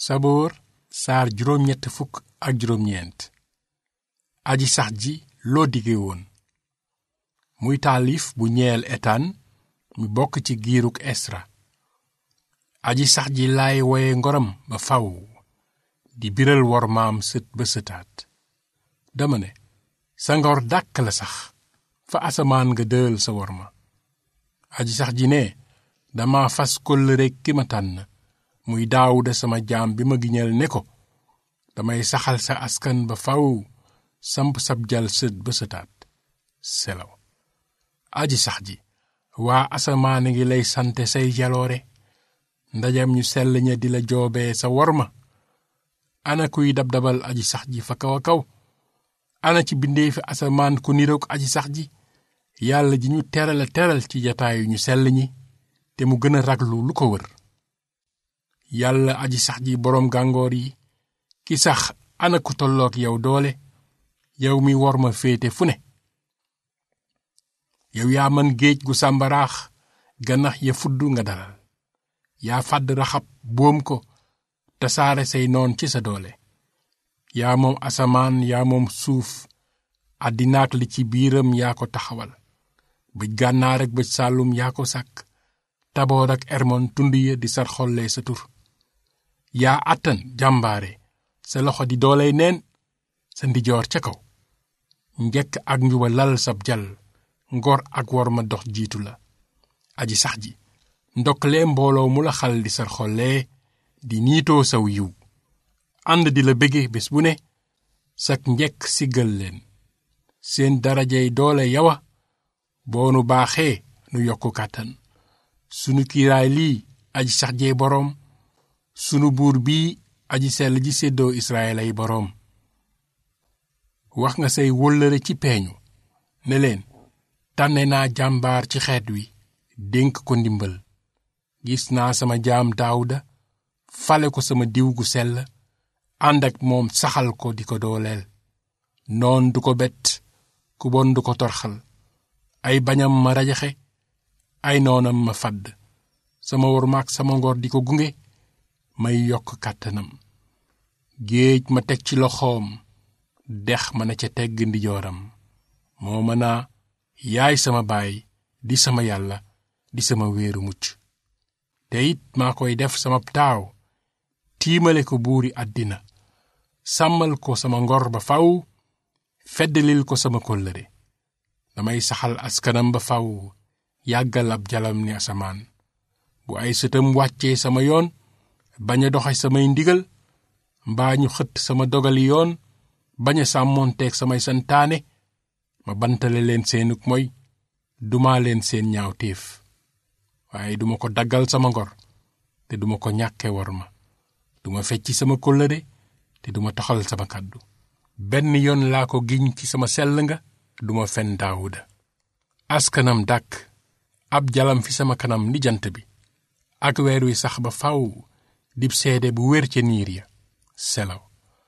saboor saar juróom ñett fukk ak juróom ñeent aji sax ji loo dige woon muy taalif bu ñeel etaan mi bokk ci giiruk esra aji sax ji laay woye ngoram ba faw di biral wor maam sët ba sëtaat dama ne sa ngor dàkk la sax fa asamaan nga dël sa wor ma aji sax ji ne dama fas kóllëre ki ma tànn muy daawuda sama jaam bi ma giñal ne ko damay saxal sa askan ba faw samp sab jal sët ba sëtaat selaw aji sax ji waa asamaan ngi lay sante say jaloore ndajam ñu sell ña di la joobee sa worma ana kuy dab-dabal aji sax ji fa kaw a kaw ana ci bindeefi asamaan ku niroog aji sax ji yàlla ji ñu teral a teral ci jataayu ñu sell ñi te mu gën a raglu lu ko wër yàlla aji sax ji boroom gàngoor yi ki sax ana ku tolloog yow doole yow mi wor ma féete fu ne yow yaa man géej gu sàmbaraax ganax ya fudd nga dalal yaa fàdd raxab boom ko tasaare say noon ci sa doole yaa moom asamaan yaa moom suuf àddinaak li ci biiram yaa ko taxawal bëj gànnaar ak bëj sàllum yaa ko sàkk taboor ak ermon tund ya di sar xollee sa tur yaa àttan jàmbaare sa loxo di dooley neen sa ndijoor ca kaw njekk ak njuba lal sab jal ngor ak wor ma dox jiitu la aji sax ji ndoklee mbooloo mu la xal di sar xollee di niitoo saw yiw ànd di la bége bés bu ne sak njekk siggal leen seen darajey doole yawa boo nu baaxee nu yokku kàttan sunu kiiraay lii aji sax jee boroom sunu buur bii aji sell ji séddoo israel ay boroom wax nga say wóllëre ci peeñu ne leen tànne naa jàmbaar ci xeet wi dénk ko ndimbal gis naa sama jaam daawuda fale ko sama diw gu sell ànd ak moom saxal ko di ko dooleel noon du ko bett ku bon du ko torxal ay bañam ma rajaxe ay noonam ma fadd sama wor maak sama ngor di ko gunge may yokk kàttanam géej ma teg ci loxoom dex ma na ca tegg ndijooram moo mën a yaay sama baay di sama yàlla di sama wéeru mucc te it maa koy def sama taaw tiimale ko buuri àddina sàmmal ko sama ngor ba faw feddalil ko sama kóllëre damay saxal askanam ba faw yàggal ab jalam ni asamaan bu ay sëtam wàccee sama yoon bañ a doxe samay ndigal mbaa ñu xëtt sama dogali yoon bañ a sàmmoonteeg samay santaane ma bantale leen seenug moy duma leen seen ñaaw téef waaye duma ko daggal sama ngor te duma ko ñàkke war ma duma fecci sama kóllëre te duma toxal sama kàddu benn yoon laa ko giñ ci sama sell nga duma fen daawuda askanam dàkk ab jalam fi sama kanam ni jant bi ak weer wi sax ba faw dib seede bu wér ca niir ya selaw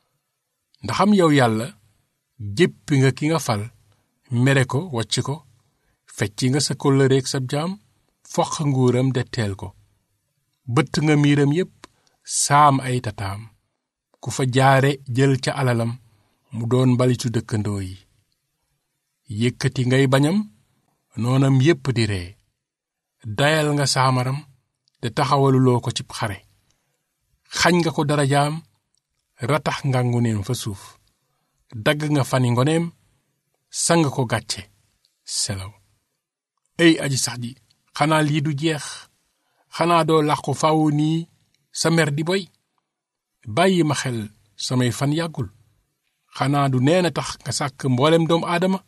ndaxam yow yàlla jéppi nga ki nga fal mere ko wàcc ko fecci nga sa kóllëreek sab jaam foq nguuram de teel ko bëtt nga miiram yépp saam ay tataam ku fa jaare jël ca alalam mu doon mbalitu dëkkandoo yi yëkkati ngay bañam noonam yépp di ree dayal nga saamaram te taxawaluloo ko cib xare xañ nga ko darajaam ratax nga nguneem fa suuf dagg nga fani ngoneem sang ko gàcce selaw ey aji sax ji xanaa lii du jeex xanaa doo làqu faw nii sa mer di boy bàyyi ma xel samay fan yàggul xanaa du neena tax nga sàkk mboolem doomu aadama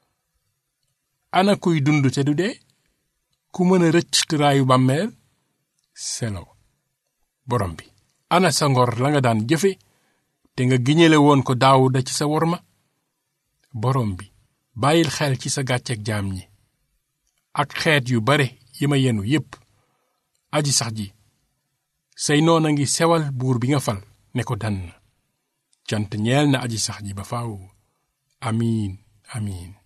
ana kuy dund te du dee ku mën a rëcc tëraayu bàmmeel selaw borom bi ana sa ngor la nga daan jëfe te nga giñale woon ko daawuda ci sa worma borom bi bàyyil xel ci sa gàcceeg jaam ñi ak xeet yu bare yi ma yenu yépp aji sax ji say noon a ngi sewal buur bi nga fal ne ko dann cant ñeel na aji sax ji ba faaw amiin amiin